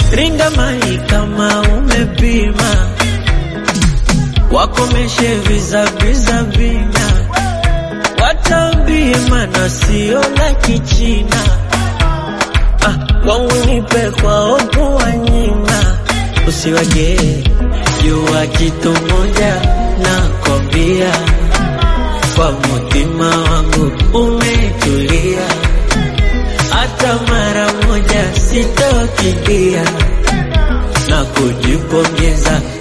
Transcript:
ringa mai kama umepima, wakomeshe vizaviza vina, watambie mana sio la kichina. Ah, kwangu nipe kwao kuwanyima, usiwagee jua kitu moja nakwambia, kwa mutima wangu umetulia, hata mara moja sitokimbia na kujipongeza